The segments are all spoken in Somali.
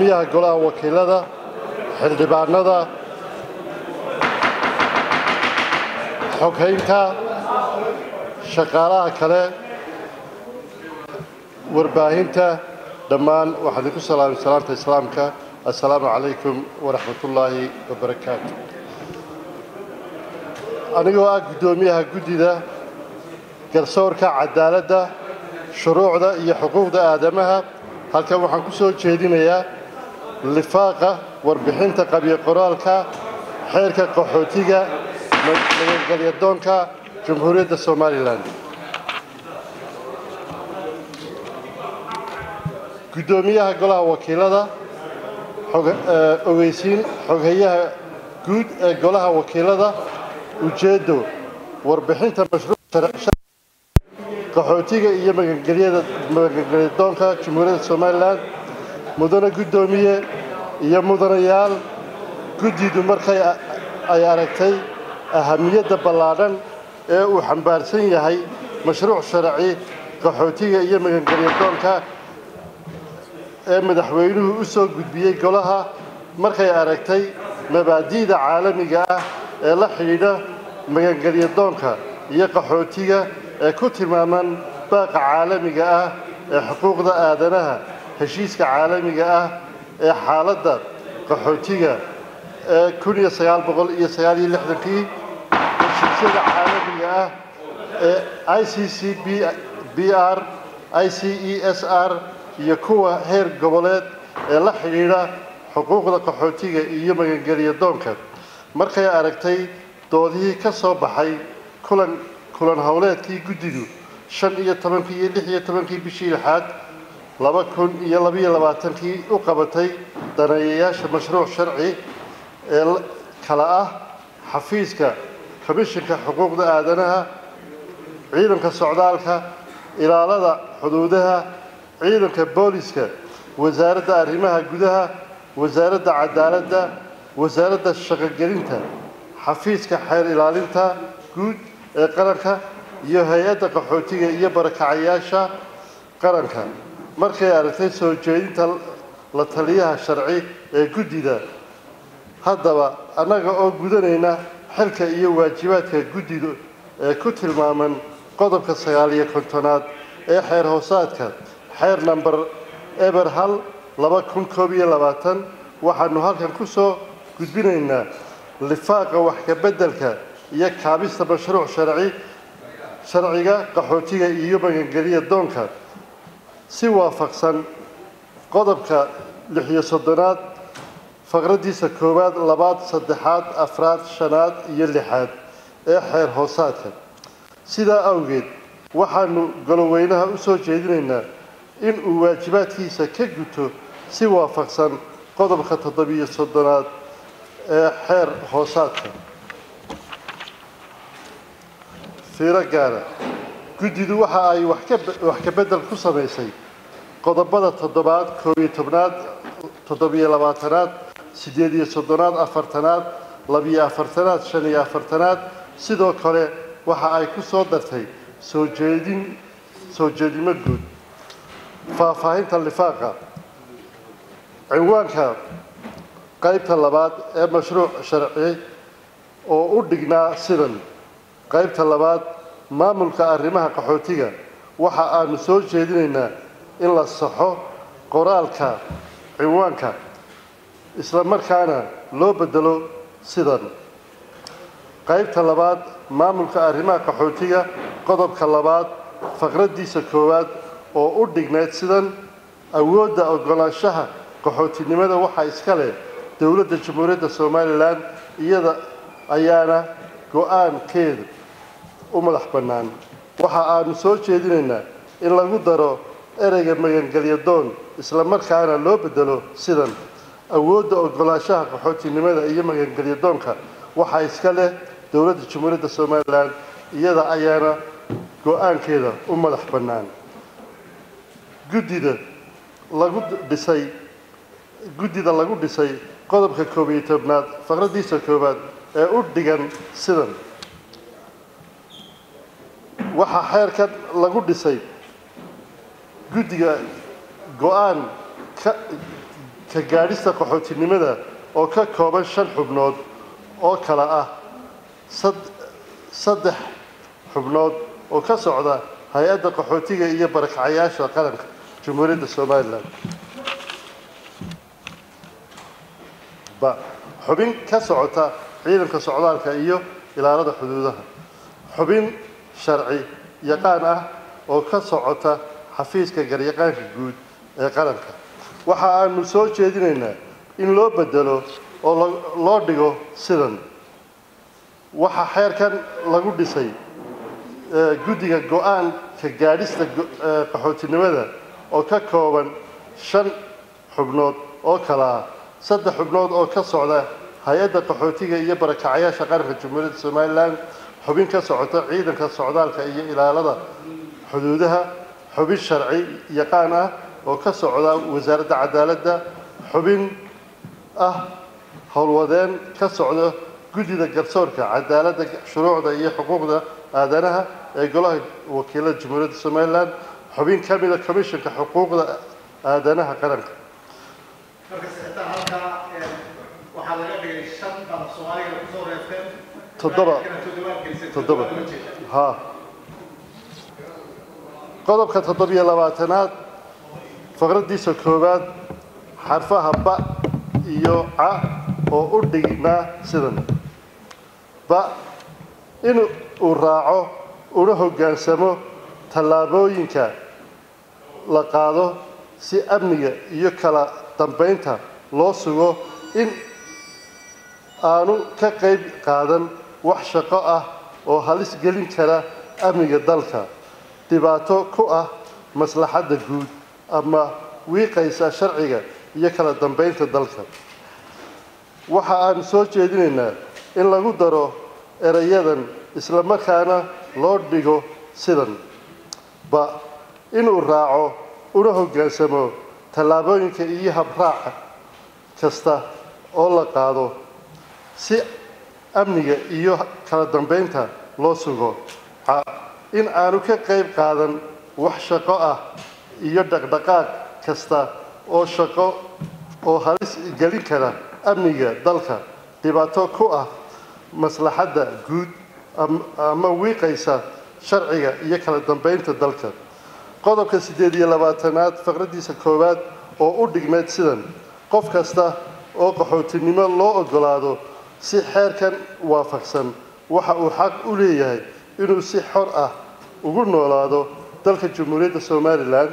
miyaha golaha wakiilada xildhibaanada xoghaynta shaqaalaha kale warbaahinta dhammaan waxaan idinku salaamay salaamta islaamka assalaamu calaykum waraxmatullaahi wabarakaatu anigoo ah guddoomiyaha guddida garsoorka cadaaladda shuruucda iyo xuquuqda aadamaha halkan waxaan ku soo jeedinayaa lifaaqa warbixinta qabyo qoraalka xeerka qaxootiga nabadgelyadoonka jamhuuriyadda somalilan guddoomiyaha golaha wakiilada ogeysiin xoghayaha guud ee golaha wakiilada ujeeddo warbixinta mashruuc qaxootiga iyo magangelyadoonka jamhuuriyadda somalilan mudane guddoomiye iyo mudanayaal guddidu markay ay aragtay ahamiyadda ballaadhan ee uu xambaarsan yahay mashruuc sharci qaxootiga iyo magangelyadoonka ee madaxweynuhu u soo gudbiyey golaha markay aragtay mabaadi'da caalamiga ah ee la xidhiidha magangelyadoonka iyo qaxootiga ee ku tilmaaman baaqa caalamiga ah ee xuquuqda aadanaha heshiiska caalamiga ah ee xaaladda qaxootiga ee kun iyo sagaal boqol iyo sagaal iyo lixdankii heshiisyada caalamiga ah ee i c c b r i c e s r iyo kuwa heer goboleed ee la xidhiidha xuquuqda qaxootiga iyo magangelyadoonka markay aragtay doodihii ka soo baxay kulan kulan howleedkii guddidu shan iyo tobankii iyo lix iyo tobankii bishii lixaad laba kun iyo labaiyo labaatankii u qabatay daneeyayaasha mashruuc sharci ee kala ah xafiiska komishinka xuquuqda aadanaha ciidanka socdaalka ilaalada xuduudaha ciidanka booliska wasaaradda arrimaha gudaha wasaaradda cadaaladda wasaaradda shaqogelinta xafiiska xeer ilaalinta guud ee qaranka iyo hay-adda qaxootiga iyo barakacayaasha qaranka markay aragtay soo jeedinta la taliyaha sharci ee guddida haddaba annaga oo gudanayna xilka iyo waajibaadka guddidu ee ku tilmaaman qodobka sagaal iyo kontonaad ee xeer hoosaadka xeer namber eber hal laba kun koob iyo labaatan waxaanu halkan ku soo gudbinaynaa lifaaqa wax ka beddelka iyo kaabista mashruuc sharci sharciga qaxootiga iyo magangelya doonka si waafaqsan qodobka lix iyo soddonaad faqraddiisa koowaad labaad saddexaad afraad shanaad iyo lixaad ee xeer hoosaadka sidaa awgeed waxaanu goloweynaha u soo jeedinaynaa in uu waajibaadkiisa ka guto si waafaqsan qodobka toddobiyo soddonaad ee xeer hoosaadka fiiro gaara guddidu waxa ay wax ka beddel ku samaysay qodobada toddobaad koob iyo tobnaad toddobiyo labaatanaad siddeed iyo soddonaad afartanaad labiyo afartanaad shan iyo afartanaad sidoo kale waxa ay ku soo dartay soo jeedin soo jeedimo guud faahfaahinta lifaaqa cinwaanka qaybta labaad ee mashruuc sharci oo u dhignaa sidan qaybta labaad maamulka arrimaha qaxootiga waxa aanu soo jeedinaynaa in la saxo qoraalka cinwaanka isla markaana loo beddelo sidan qaybta labaad maamulka arrimaha qaxootiga qodobka labaad faqraddiisa koowaad oo u dhignayd sidan awoodda oggolaanshaha qaxootinimada waxaa iska leh dowladda jamhuuriyadda somalilan iyada ayaana go-aankeeda u madax bannaan waxa aanu soo jeedinaynaa in lagu daro ereyga magangelyadoon isla markaana loo beddelo sidan awoodda oggolaanshaha qaxootinimada iyo magangelyadoonka waxaa iska leh dowladda jamhuuriyadda somalilan iyada ayaana go-aankeeda u madax bannaan guddida lagu dhisay guddida lagu dhisay qodobka koob iyo tobnaad faqraddiisa koowaad ee u dhigan sidan waxaa xeerkan lagu dhisay guddiga go-aan ka ka gaadhista qaxootinimada oo ka kooban shan xubnood oo kale ah saddex xubnood oo ka socda hay-adda qaxootiga iyo barakacayaasha qaranka jamhuuriyadda somalilan ba xubin ka socota ciidanka socdaalka iyo ilaalada xuduudaha xubin sharci yaqaan ah oo ka socota xafiiska garyaqaanka guud ee qaranka waxa aanu soo jeedinaynaa in loo bedelo oo loo dhigo sidan waxaa xeerkan lagu dhisay guddiga go-aanka gaadhista qaxootinimada oo ka kooban shan xubnood oo kale ah saddex xubnood oo ka socda hay-adda qaxootiga iyo barakacayaasha qaranka jamhuuriyadda somalilan xubin ka socota ciidanka socdaalka iyo ilaalada xuduudaha xubin sharci yaqaan ah oo ka socda wasaaradda cadaaladda xubin ah howlwadeen ka socda guddida garsoorka cadaaladda shuruucda iyo xuquuqda aadanaha ee golaha wakiilada jamhuuriyadda somalilan xubin ka mida commissionka xuquuqda aadanaha qaranka toddoba toddoba ha qodobka toddobiyo labaatanaad faqraddiisa koowaad xarfaha ba iyo ca oo u dhignaa sidan ba in uu raaco una hoggaansamo tallaabooyinka la qaado si amniga iyo kala dambaynta loo sugo in aanu ka qayb qaadan wax shaqo ah oo halis gelin kara amniga dalka dhibaato ku ah maslaxadda guud ama wiiqaysa sharciga iyo kala dambaynta dalka waxa aan soo jeedinaynaa in lagu daro erayadan isla markaana loo dhigo sidan ba inuu raaco una hoggaansamo tallaabooyinka iyo habraaca kasta oo la qaado si amniga iyo kala dambaynta loo sugo in aanu ka qayb qaadan wax shaqo ah iyo dhaqdhaqaaq kasta oo shaqo oo halis gelin kara amniga dalka dhibaato ku ah maslaxadda guud ama wiiqaysa sharciga iyo kala dambaynta dalka qodobka siddeed iyo labaatanaad faqraddiisa koowaad oo u dhigmeed sidan qof kasta oo qaxootinimo loo oggolaado si xeerkan waafaqsan waxa uu xaq u leeyahay inuu si xor ah ugu noolaado dalka jamhuuriyadda somalilan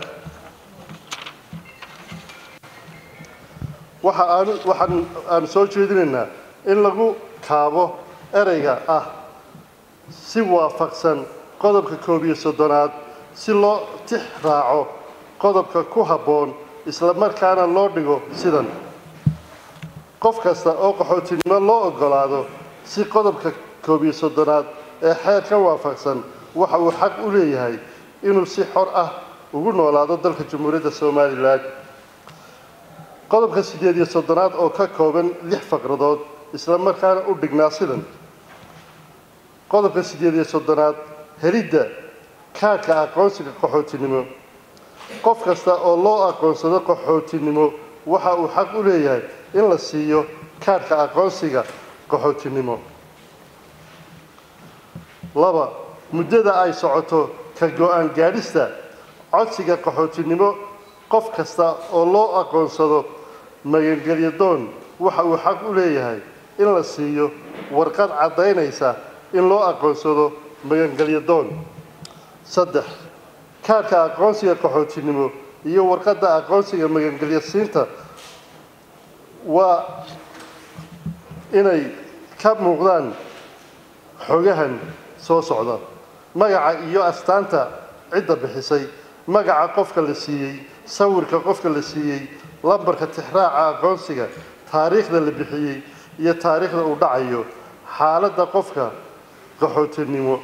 waxa aanu waxaan aanu soo jeedinaynaa in lagu kaabo ereyga ah si waafaqsan qodobka koob iyo soddonaad si loo tix raaco qodobka ku habboon isla markaana loo dhigo sidan qof kasta oo qaxootinimo loo oggolaado si qodobka koob iyo soddonaad ee xeer ka waafaqsan waxa uu xaq u leeyahay inuu si xor ah ugu noolaado dalka jamhuuriyadda somalilan qodobka siddeed iyo soddonaad oo ka kooban lix faqradood isla markaana u dhignaa sidan qodobka siddeed iyo soddonaad helidda kaadhka aqoonsiga qaxootinimo qof kasta oo loo aqoonsado qaxootinimo waxa uu xaq u leeyahay in la siiyo kaadhka aqoonsiga qaxootinimo laba muddada ay socoto ka go-aan gaadhista codsiga qaxootinimo qof kasta oo loo aqoonsado magangelyo doon waxa uu xaq u leeyahay in la siiyo warqad caddaynaysa in loo aqoonsado magangelyo doon saddex kaadhka aqoonsiga qaxootinimo iyo warqadda aqoonsiga magangelyo siinta waa inay ka muuqdaan xogahan soo socda magaca iyo astaanta cidda bixisay magaca qofka la siiyey sawirka qofka la siiyey lambarka tixraaca aqoonsiga taariikhda la bixiyey iyo taariikhda uu dhacayo xaaladda qofka qaxootinimo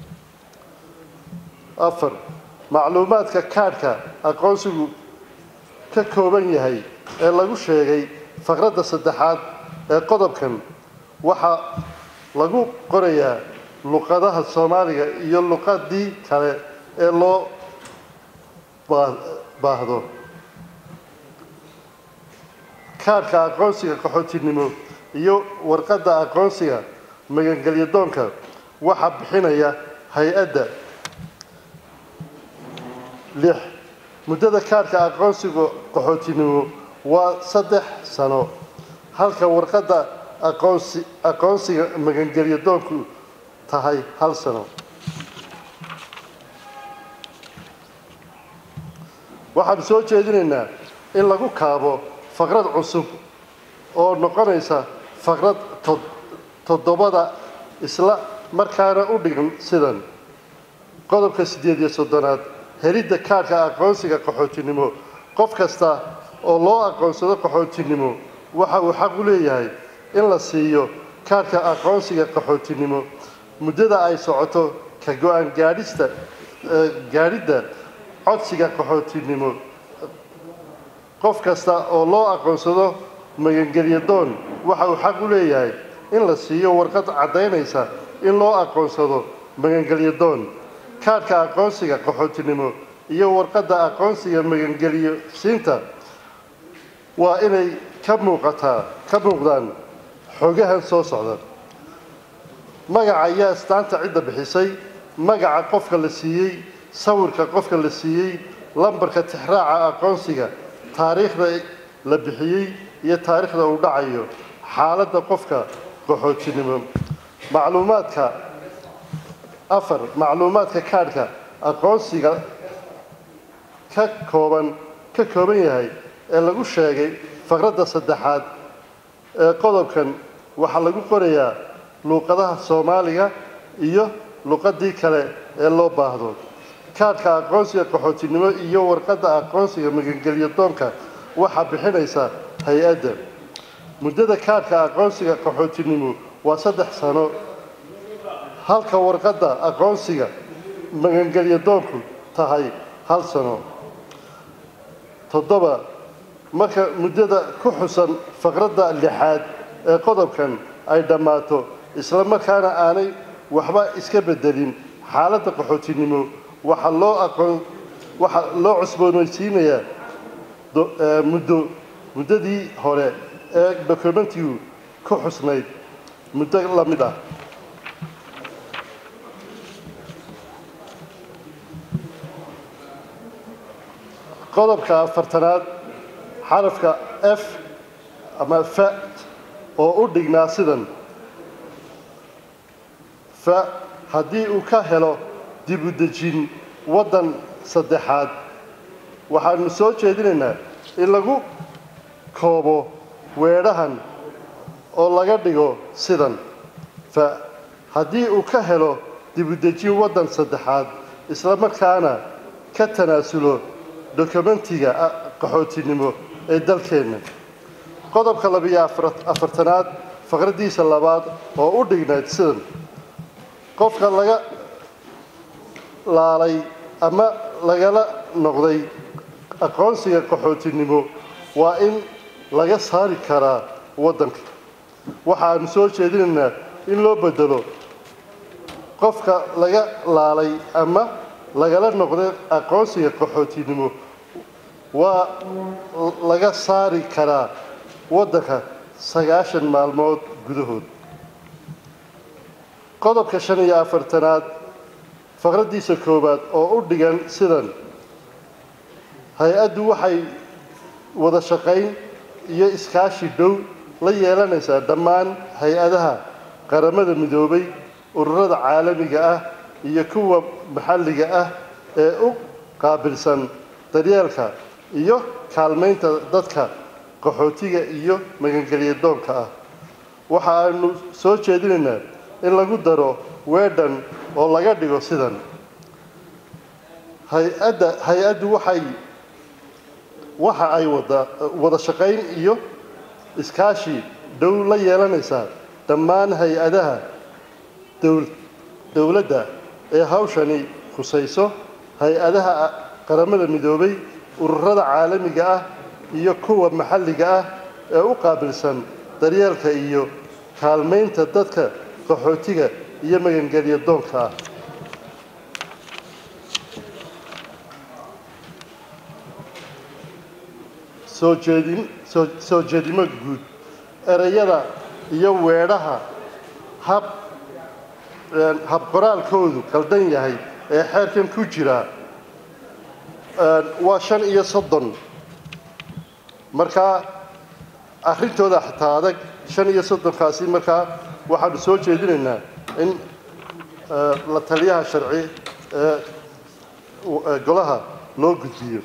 afar macluumaadka kaadhka aqoonsigu ka kooban yahay ee lagu sheegay faqradda saddexaad ee qodobkan waxaa lagu qorayaa luqadaha soomaaliga iyo luqadii kale ee loo baahdo kaadhka aqoonsiga qaxootinimo iyo warqadda aqoonsiga magangelyo doonka waxaa bixinaya hay-adda lix muddada kaadhka aqoonsiga qaxootinimo waa saddex sano halka warqadda aqoonsi aqoonsiga magangelyo doonku tahay hal sano waxaan soo jeedinaynaa in lagu kaabo faqrad cusub oo noqonaysa faqrad toddobada isla markaana u dhigan sidan qodobka siddeed iyo soddonaad helidda kaadhka aqoonsiga qaxootinimo qof kasta oo loo aqoonsado qaxootinimo waxa uu xaq u leeyahay in la siiyo kaadhka aqoonsiga qaxootinimo muddada ay socoto ka go-aan gaadhista gaadhidda codsiga qaxootinimo qof kasta oo loo aqoonsado magangelyo doon waxa uu xaq u leeyahay in la siiyo warqad caddaynaysa in loo aqoonsado magangelyo doon kaadhka aqoonsiga qaxootinimo iyo warqadda aqoonsiga magangelyo siinta waa inay ka muuqataa ka muuqdaan xogahan soo socda magaca ayaa astaanta cidda bixisay magaca qofka la siiyey sawirka qofka la siiyey lambarka tixraaca aqoonsiga taariikhda la bixiyey iyo taariikhda uu dhacayo xaaladda qofka qaxootinimo macluumaadka afar macluumaadka kaadhka aqoonsiga ka kooban ka kooban yahay ee lagu sheegay faqradda saddexaad ee qodobkan waxaa lagu qorayaa luuqadaha soomaaliga iyo luuqadii kale ee loo baahdo kaadhka aqoonsiga qaxootinimo iyo warqadda aqoonsiga magangelyo doonka waxaa bixinaysa hay-adda muddada kaadhka aqoonsiga qaxootinimo waa saddex sano halka warqadda aqoonsiga magangelyo doonku tahay hal sano toddoba marka muddada ku xusan faqradda lixaad ee qodobkan ay dhammaato isla markaana aanay waxba iska beddelin xaaladda qaxootinimo waxaa loo aqoon waxaa loo cusboonaysiinayaa muddo muddadii hore ee dokumentigu ku xusnayd muddo la mid ah qodobka afartanaad xarafka f ama fa oo u dhignaa sidan fa haddii uu ka helo dibudejin waddan saddexaad waxaanu soo jeedinaynaa in lagu koobo weedhahan oo laga dhigo sidan fa haddii uu ka helo dibudejin waddan saddexaad isla markaana ka tanaasulo dokumentiga qaxootinimo ee dalkeenna qodobka labiyo afartanaad faqraddiisa labaad oo u dhignayd sidan qofka laga laalay ama lagala noqday aqoonsiga qaxootinimo waa in laga saari karaa waddanka waxaanu soo jeedinaynaa in loo bedelo qofka laga laalay ama lagala noqday aqoonsiga qaxootinimo waa laga saari karaa waddanka sagaashan maalmood gudahood qodobka shan iyo afartanaad faqraddiisa koowaad oo u dhigan sidan hay-addu waxay wada shaqayn iyo iskaashi dhow la yeelanaysaa dhammaan hay-adaha qaramada midoobay ururada caalamiga ah iyo kuwa maxalliga ah ee u qaabilsan daryeelka iyo kaalmaynta dadka qaxootiga iyo magangelya doonka ah waxa aanu soo jeedinaynaa in lagu daro weedhan oo laga dhigo sidan hay-adda hay-addu waxay waxa ay wada wada shaqayn iyo iskaashi dhow la yeelanaysaa dhammaan hay-adaha dowladda ee hawshani khusayso hay-adaha qaramada midoobay ururada caalamiga ah iyo kuwa maxalliga ah ee u qaabilsan daryeelka iyo kaalmaynta dadka qaxootiga iyo magangelya doonka ah soo jeedin soo soo jeedimo guud ereyada iyo weedhaha hab hab qoraalkoodu qaldan yahay ee xeerkan ku jira waa shan iyo soddon markaa arrintooda xitaa adag shan iyo soddonkaasi markaa waxaanu soo jeedinaynaa in la taliyaha sharci ee golaha loo gudbiyo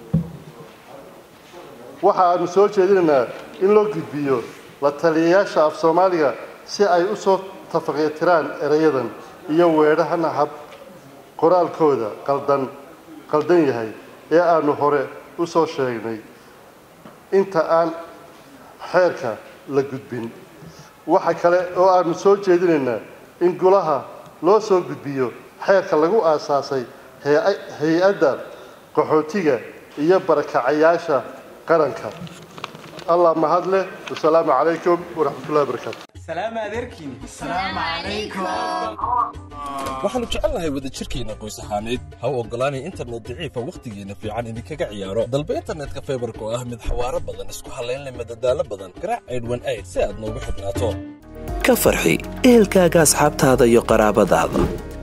waxa aanu soo jeedinaynaa in loo gudbiyo la taliyayaasha af soomaaliga si ay u soo tafaqiyatiraan erayadan iyo weedhahana hab qoraalkooda qaldan qaldan yahay ee aanu hore u soo sheegnay inta aan xeerka la gudbin waxa kale oo aanu soo jeedinaynaa in golaha loo soo gudbiyo xeerka lagu aasaasay hay-adda qaxootiga iyo barakacayaasha qaranka allah mahad leh wasalaamu calaykum waraxmatullahi wabarakaatu waxaannu jecelnahay wadajirkeenna qoys ahaaneed ha u oggolaanay internet daciifa wakhtigeenna fiican idinkaga ciyaaro dalba internetka faybarka oo ah mid xawaaro badan isku hallaynleh madadaalo badan garaac aydhwan ayd si aad noogu xidhnaato ka farxi ehelkaaga asxaabtaada iyo qaraabadaada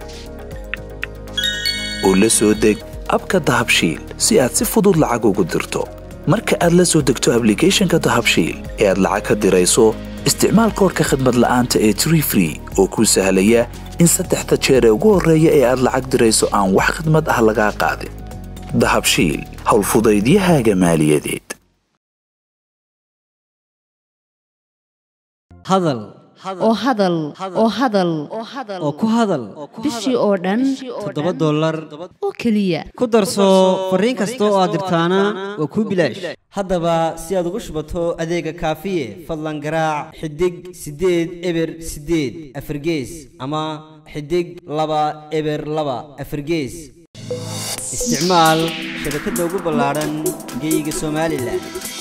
oo la soo deg abka dahabshiil si aad si fudud lacag ugu dirto marka aad la soo degto ablicathonka dahabshiil ee aad lacag ka dirayso isticmaal koorka khadmad la'aanta ee tree free oo kuu sahlaya in saddexda jeer ee ugu horreeya ee aad lacag dirayso aan wax khadmad ah lagaa qaadin dahabshiil howlfudaydiyahaaga maaliyadeed hadal oo hadal oo hadal oo ku hadal bishii oo dhan toddoba dollar oo keliya ku darso fariin kasta oo aad dirtaana waa kuu bilaash haddaba si aad ugu shubato adeega kaafiye fadlan garaac xidig siddeed eber siddeed afargees ama xidig laba eber laba afargees isticmaal shabakadda ugu ballaadhan geyga somalilan